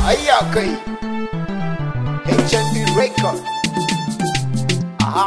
ayya kai HMB record aha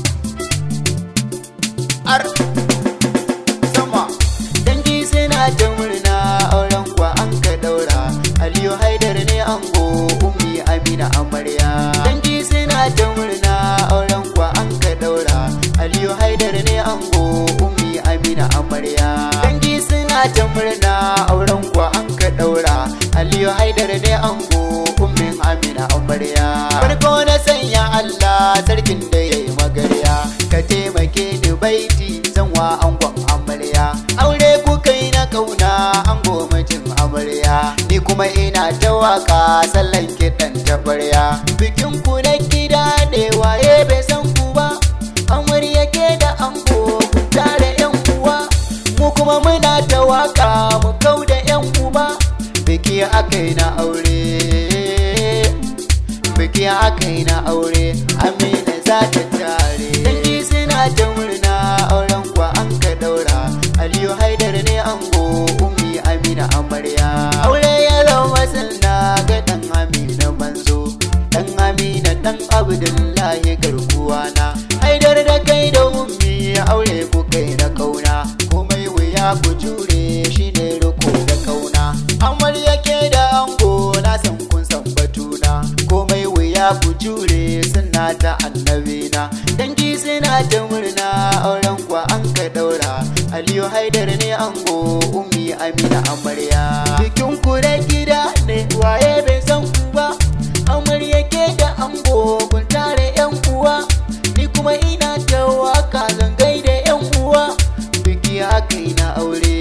ar sama dangi suna ta murna auren kwa an ka daura aliyu haidar ne ango ummi amina amarya dangi suna ta murna auren kwa an ka daura aliyu haidar ne ango ummi amina amarya dangi suna ta murna auren kwa an ka daura aliyu haidar ne ango ummin amina amarya farko na sanya allah sarkin da ya yi magarya ka taimake ni baiti zan wa angon amarya aure kuka yi na kauna ango mijin amarya ni kuma ina ta waka sallan kiɗan tabarya bikin ku na gida ne waye bai san ku ba amarya ke da ango ku tare yan uwa mu kuma muna ta waka mu kau da yan uba biki akai na aure biki akai na aure amina za ta tare dangi suna ta murna auren kwa an ka daura aliyu haidar ne ango ummi amina amarya aure ya zama sanna ga dan amina manzo dan amina dan abdullahi garkuwa na haidar da kai da ummi aure ku kai na kauna komai wuya ku jure shine riko da kauna amarya ke da ango na san kun san batuna komai wuya ku jure suna ta annabina dangi suna ta murna auren kwa an ka daura aliyu haidar ne ango ummi amina amarya bikin ku da gida ne waye bai san ku ba amarya ke da ango kun tare yan uwa ni kuma ina ta waka zangai da yan uwa biki aka yi na aure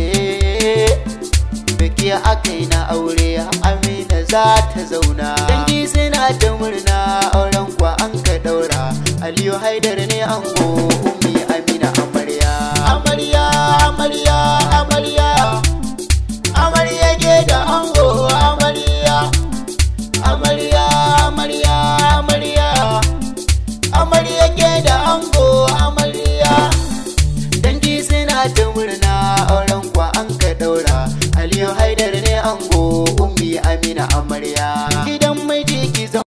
biki aka yi na aure amina za ta zauna dangi suna ta murna auren kwa an ka daura aliyu haidar ne ango